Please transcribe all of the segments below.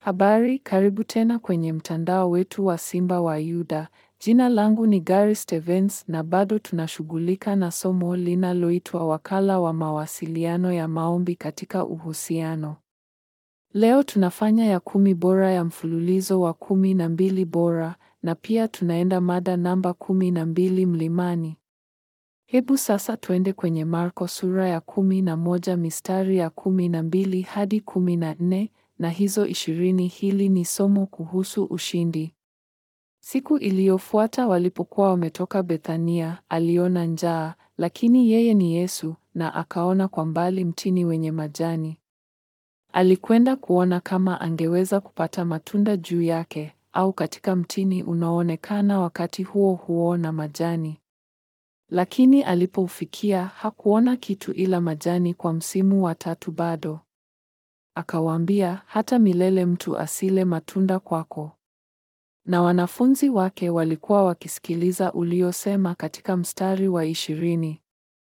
Habari, karibu tena kwenye mtandao wetu wa Simba wa Yuda. Jina langu ni Gary Stevens na bado tunashughulika na somo linaloitwa Wakala wa Mawasiliano ya Maombi katika Uhusiano. Leo tunafanya ya kumi bora ya mfululizo wa kumi na mbili bora na pia tunaenda mada namba kumi na mbili mlimani. Hebu sasa tuende kwenye Marko sura ya kumi na moja mistari ya kumi na mbili hadi kumi na nne na hizo ishirini. Hili ni somo kuhusu ushindi. Siku iliyofuata walipokuwa wametoka Bethania, aliona njaa, lakini yeye ni Yesu, na akaona kwa mbali mtini wenye majani. Alikwenda kuona kama angeweza kupata matunda juu yake, au katika mtini unaoonekana wakati huo huo na majani. Lakini alipoufikia hakuona kitu ila majani kwa msimu wa tatu bado. Akawaambia, hata milele mtu asile matunda kwako. Na wanafunzi wake walikuwa wakisikiliza uliosema katika mstari wa ishirini.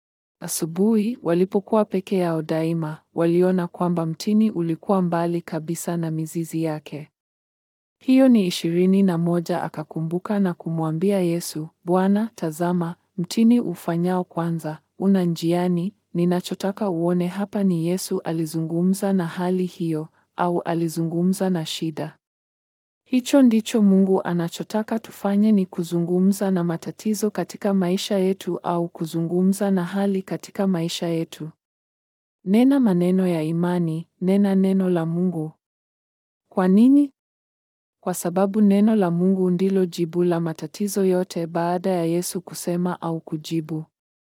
Asubuhi walipokuwa peke yao daima, waliona kwamba mtini ulikuwa mbali kabisa na mizizi yake. Hiyo ni ishirini na moja. Akakumbuka na kumwambia Yesu, Bwana, tazama, mtini ufanyao kwanza una njiani. Ninachotaka uone hapa ni Yesu alizungumza na hali hiyo, au alizungumza na shida. Hicho ndicho Mungu anachotaka tufanye, ni kuzungumza na matatizo katika maisha yetu au kuzungumza na hali katika maisha yetu. Nena maneno ya imani, nena neno la Mungu. Kwa nini? Kwa sababu neno la Mungu ndilo jibu la matatizo yote baada ya Yesu kusema au kujibu.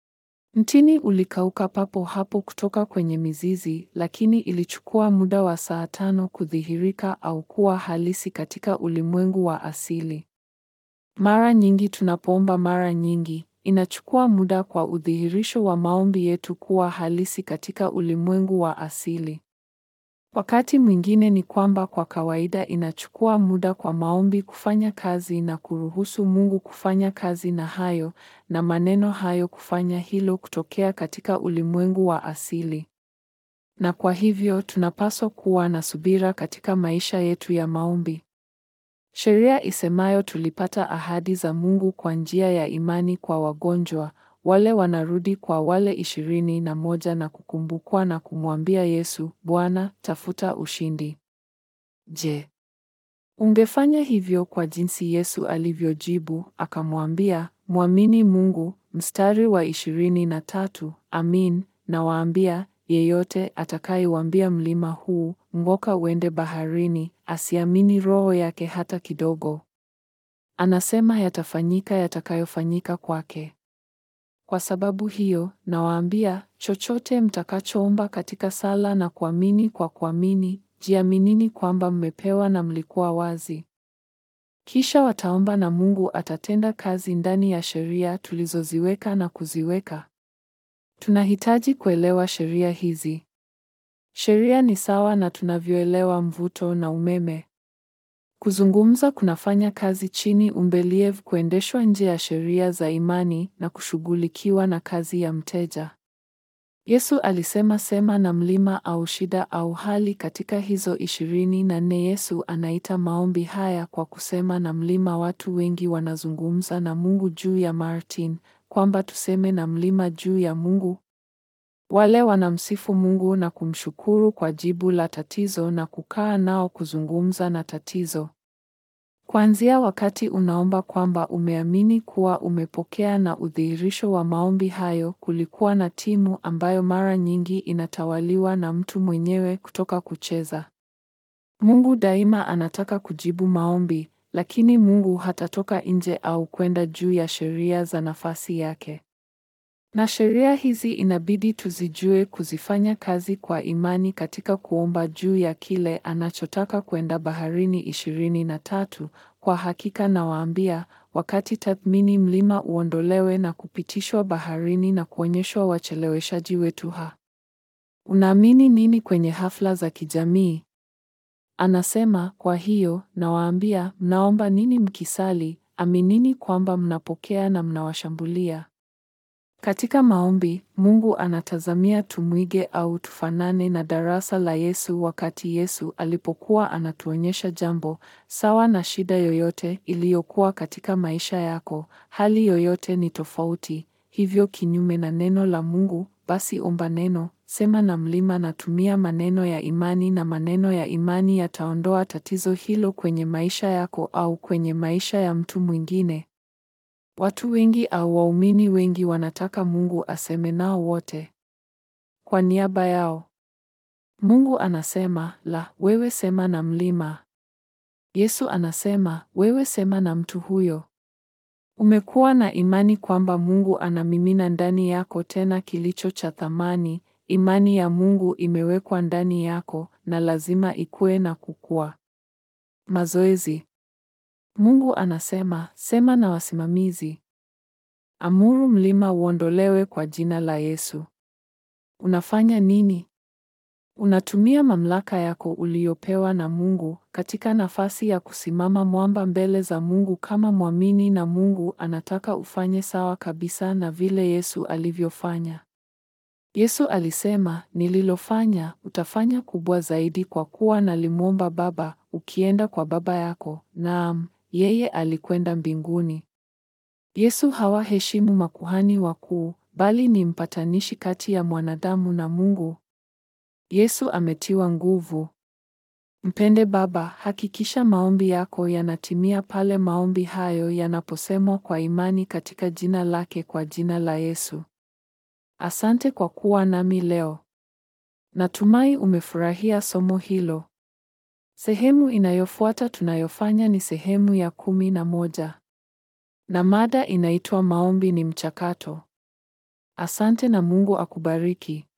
Mtini ulikauka papo hapo kutoka kwenye mizizi, lakini ilichukua muda wa saa tano kudhihirika au kuwa halisi katika ulimwengu wa asili. Mara nyingi tunapoomba, mara nyingi inachukua muda kwa udhihirisho wa maombi yetu kuwa halisi katika ulimwengu wa asili. Wakati mwingine ni kwamba kwa kawaida inachukua muda kwa maombi kufanya kazi na kuruhusu Mungu kufanya kazi na hayo na maneno hayo kufanya hilo kutokea katika ulimwengu wa asili. Na kwa hivyo tunapaswa kuwa na subira katika maisha yetu ya maombi. Sheria isemayo tulipata ahadi za Mungu kwa njia ya imani kwa wagonjwa wale wanarudi kwa wale ishirini na moja na kukumbukwa na kumwambia Yesu, Bwana, tafuta ushindi. Je, ungefanya hivyo kwa jinsi Yesu alivyojibu? Akamwambia, mwamini Mungu. Mstari wa ishirini na tatu, amin nawaambia, yeyote atakayeuambia mlima huu ng'oka uende baharini, asiamini roho yake hata kidogo, anasema yatafanyika yatakayofanyika kwake. Kwa sababu hiyo, nawaambia, chochote mtakachoomba katika sala na kuamini kwa kuamini, jiaminini kwamba mmepewa na mlikuwa wazi. Kisha wataomba na Mungu atatenda kazi ndani ya sheria tulizoziweka na kuziweka. Tunahitaji kuelewa sheria hizi. Sheria ni sawa na tunavyoelewa mvuto na umeme. Kuzungumza kunafanya kazi chini umbeliev kuendeshwa nje ya sheria za imani na kushughulikiwa na kazi ya mteja. Yesu alisema sema na mlima au shida au hali katika hizo ishirini na nne. Yesu anaita maombi haya kwa kusema na mlima. Watu wengi wanazungumza na Mungu juu ya Martin, kwamba tuseme na mlima juu ya Mungu. Wale wanamsifu Mungu na kumshukuru kwa jibu la tatizo na kukaa nao kuzungumza na tatizo. Kuanzia wakati unaomba kwamba umeamini kuwa umepokea na udhihirisho wa maombi hayo, kulikuwa na timu ambayo mara nyingi inatawaliwa na mtu mwenyewe kutoka kucheza. Mungu daima anataka kujibu maombi, lakini Mungu hatatoka nje au kwenda juu ya sheria za nafasi yake. Na sheria hizi inabidi tuzijue kuzifanya kazi kwa imani katika kuomba juu ya kile anachotaka kwenda baharini. ishirini na tatu. Kwa hakika nawaambia, wakati tathmini mlima uondolewe na kupitishwa baharini na kuonyeshwa wacheleweshaji wetu ha. Unaamini nini kwenye hafla za kijamii? Anasema, kwa hiyo nawaambia, mnaomba nini mkisali, aminini kwamba mnapokea na mnawashambulia Katika maombi, Mungu anatazamia tumwige au tufanane na darasa la Yesu wakati Yesu alipokuwa anatuonyesha jambo sawa na shida yoyote iliyokuwa katika maisha yako, hali yoyote ni tofauti, hivyo kinyume na neno la Mungu, basi omba neno, sema na mlima na tumia maneno ya imani na maneno ya imani yataondoa tatizo hilo kwenye maisha yako au kwenye maisha ya mtu mwingine. Watu wengi au waumini wengi wanataka Mungu aseme nao wote kwa niaba yao. Mungu anasema, la, wewe sema na mlima. Yesu anasema, wewe sema na mtu huyo. Umekuwa na imani kwamba Mungu anamimina ndani yako tena kilicho cha thamani. Imani ya Mungu imewekwa ndani yako na lazima ikue na kukua. Mazoezi. Mungu anasema, sema na wasimamizi. Amuru mlima uondolewe kwa jina la Yesu. Unafanya nini? Unatumia mamlaka yako uliyopewa na Mungu katika nafasi ya kusimama mwamba mbele za Mungu kama mwamini na Mungu anataka ufanye sawa kabisa na vile Yesu alivyofanya. Yesu alisema, nililofanya utafanya kubwa zaidi kwa kuwa nalimwomba Baba, ukienda kwa Baba yako. Naam, yeye alikwenda mbinguni. Yesu hawaheshimu makuhani wakuu, bali ni mpatanishi kati ya mwanadamu na Mungu. Yesu ametiwa nguvu. Mpende Baba, hakikisha maombi yako yanatimia pale maombi hayo yanaposemwa kwa imani katika jina lake kwa jina la Yesu. Asante kwa kuwa nami leo. Natumai umefurahia somo hilo. Sehemu inayofuata tunayofanya ni sehemu ya kumi na moja. Na mada inaitwa maombi ni mchakato. Asante na Mungu akubariki.